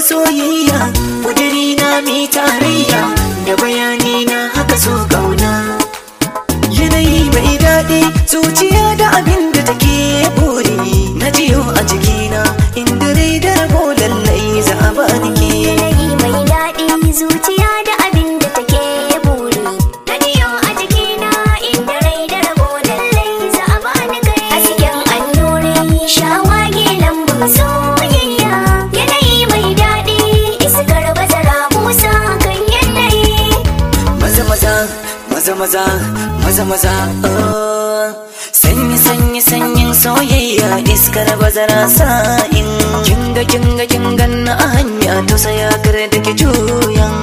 soyayya kudiri na mi tarayya da bayani na haka so kauna yanayi mai daɗi zuciya da abin da take buri na jiyo a jikina inda rai da rabo lallai za a bani ke Yanayi mai daɗi zuciya da abin da take buri Radiyo a jikina inda rai da rabo lallai za a bani kai A cikin annuri shawagi lambun soyayya Yanayi mai daɗi iskar bazara musa kan yanayi maza maza maza maza maza maza oh. sanyi sanyi sanyin soyayya iskar bazara sa'in kinga kinga kingan na a hanya to saya kare da ke juyan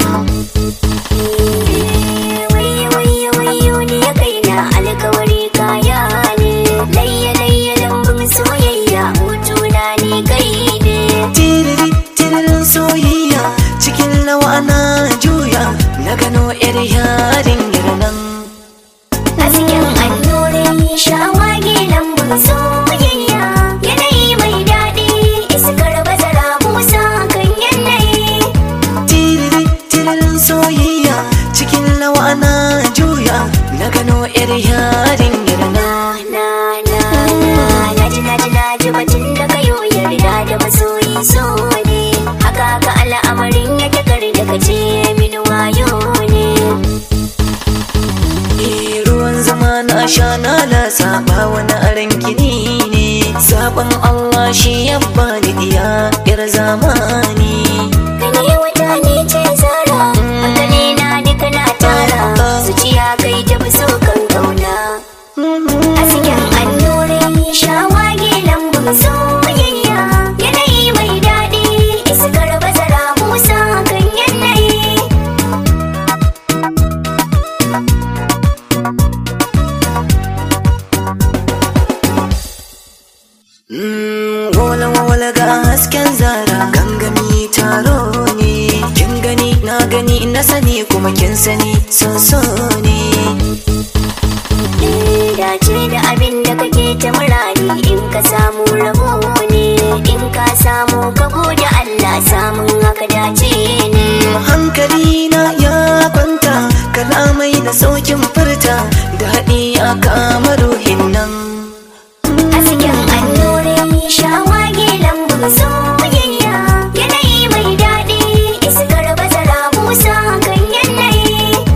Waye waye wayo ne ya kai na alkawari kaya ne Layya layya lambun soyayya hutuna ne kai ne tiriri tiririn soyayya cikin lawa na juya na gano yar yarin nan A cikin annuri shawagi lambun soyayya Yanayi mai daɗi iskar bazara musa kan yanayi tiriri tiririn soyayya cikin lawa na juya na gano yar yarin nan Na na na na Naji naji naji batun da kayo yarda da masoyi so ne Haka ka al'amarin yake kar da kace min wayo ne Eh, ruwan zama na sha na lasa ba wani aran kini ne sabon Allah shi ya bani diya yar zamani Gane wata ne ce zara Hankali na duka na tara Zuciya kai ta fi so kan kauna A cikin annuri shawagi lambun soyayya Yanayi mai daɗi iskar bazara musa kan yanayi Mm, wala wala ga hasken zara gangami taro ne kin gani na gani na sani kuma kin sani so so ne dace da abin da kake ta murari in ka samu rabo ne in ka samu ka gode Allah samun haka dace ne hankali na ya kwanta kalamai da saukin furta da haɗi a kama ruhin nan a cikin annuri shawagi lambun soyayya yanayi mai daɗi iskar bazara musa kan yanayi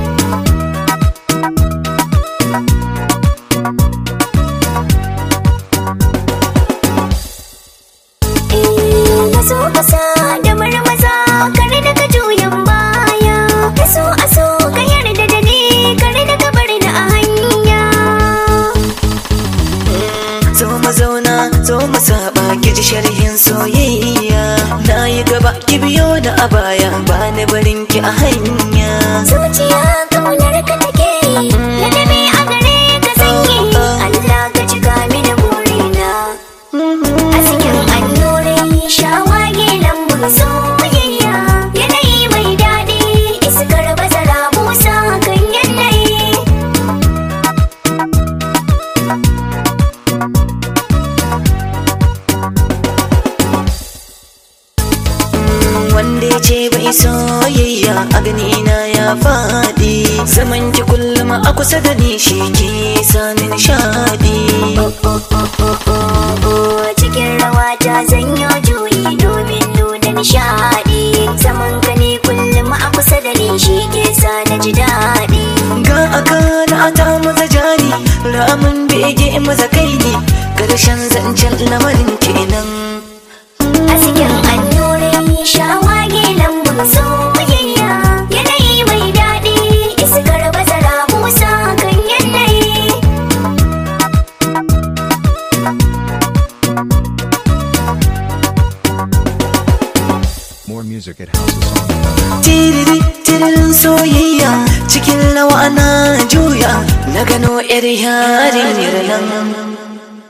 Eh, maso kasa da marmaza kare daga juyan baya kaso aso ka yarda da ni kare daga bari na a hanya zo mu zauna zo mu saba ki ji sharhin soyayya na yi gaba ki biyo da a baya ba ni barin ki a hanya zuciya kaunar ka take yi ladabi a gare ka sanyi Allah ka cika mini burina a cikin annuri shawagi lambun soyayya yanayi mai daɗi iskar bazara musa kan yanayi wanda ya ce bai soyayya a gani na ya faɗi zaman ki kullum a kusa da ni shi ke sani nishaɗi cikin rawa ta zanyo juyi domin nuna nishaɗi zaman ka ne kullum a kusa da ni shi ke sa na ji daɗi ga aka na ta maza jari ramin bege maza kai ne karshen zancen lamarin kenan a cikin annuri shawagi lambun soyayya yanayi mai daɗi iskar bazara musa kan yanayi More music at houseofsong.com. tiriri tiririn soyayya cikin lawa na juya na gano yar yarin nan